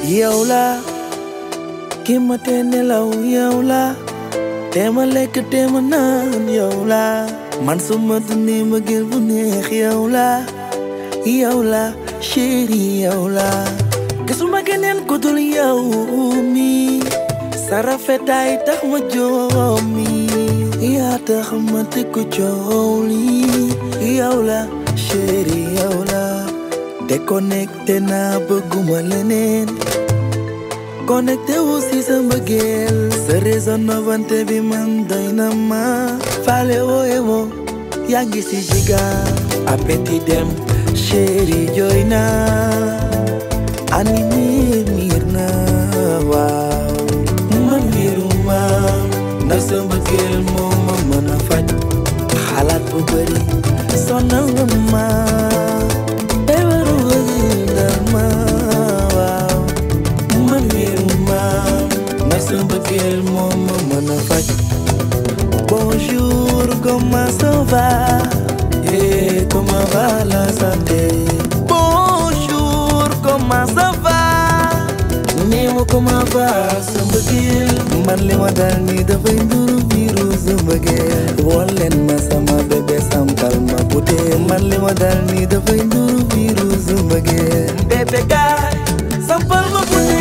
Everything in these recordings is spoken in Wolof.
yow la ki ma te nelaw yow la te ma lekk te ma naan yow la man su ma dundee ma gën bu neex yow la yow la chéri yow la gisuma keneen ku dul yow mi sa rafetaay tax ma joomi yaa tax ma tekku coow li yow la chéri yow la déconnecté naa bëgguma leneen connecté wu si sa mbëggeel sa résonance bi man doy na ma faale wooye woo yaa ngi si jiga appétit dem chéri jooy na ani miir miir na waaw man miiruma ndax sa mbëggeel moo ma mën a faj xalaat bu bëri sonal nga ma feebaru bëgg ma waaw man miiruma ndax sa mbëggeel moo ma mën a faj bonjour comment ça va et comment va la santé bonjour comment ça va nii ma comment va sa mbëggeel man li ma dal nii dafay nduru biiru sa mbëggeel woon leen ma sama bébé sampal ma bute man li ma dal nii dafay nduru biiru sa mbëggeel bébé gaay sampal ma bute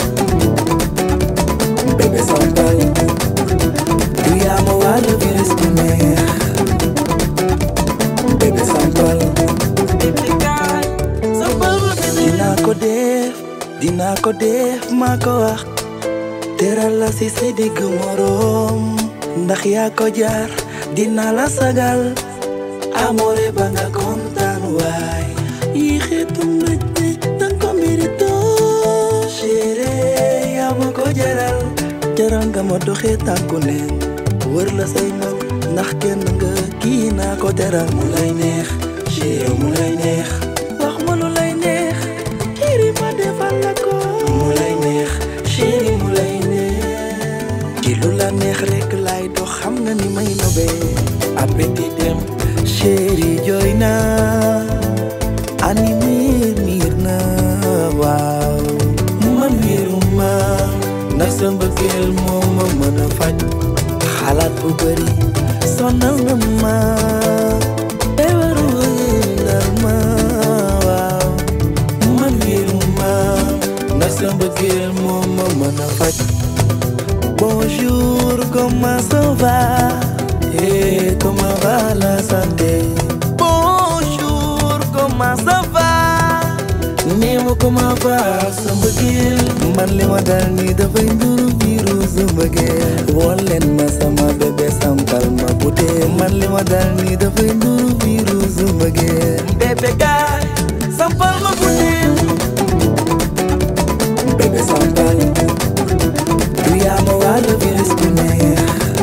bébé sampal du yaa ma wàllu virus bu neex bébé sampal bébé gaay sampal ma bute dinaa ko def dinaa ko def maa ko wax teral la si sa digg moroom ndax yaa ko jaar dinaa la sagal amoore ba nga kontaan waay yi xeetu mbëj ne danga ko mérito chéri yaa ma ko jaral jaral nga ma doxee tànku neen wër la say mag ndax kenn nga kii naa ko teral mu lay neex chéri mu lay neex wax ma lu lay neex chéri ma defal la ko mu lay neex chéri mu lay neex ci lu la neex rek lay dox xam nga ni may nobee appétit dem chéri jooy na ani miir miir na waaw man miiruma ndax sa mbëggeel moo ma mën a faj xalaat bu bëri sonal nga ma feebaru bëggal ma waaw man miiruma ndax sa mbëggeel moo ma mën a faj bonjour comment ça va et comment va la santé bonjour comment ça va nii ma comment va sa mbëggeel man li ma dal nii dafay nduru biiru sa mbëggeel woon leen ma sama bébé sampal ma bute man li ma dal nii dafay nduru biiru sa mbëggeel bébé gaay sampal ma bute bébé sampal du yaa ma wàllu virus bu neex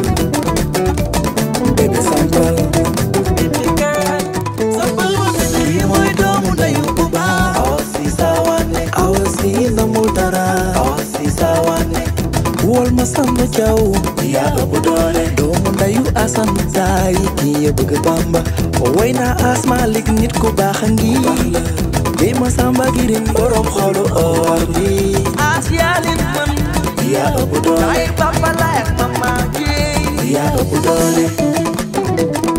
bébé sampal bébé gaay sampal ma bute yi mooy doomu ndeyu bu baax awa si sawane awa si namul dara awa si sawane wol ma samba jaw yaa ëpp doole doomu ndeyu asan saay kii ya bëgg bamba woy naa asma lig nit ku baax a ngi bi ma samba girin borom xolu or bi as yaa leen mën yaa ëpp doole ay papa la ak mama ji yaa ëpp doole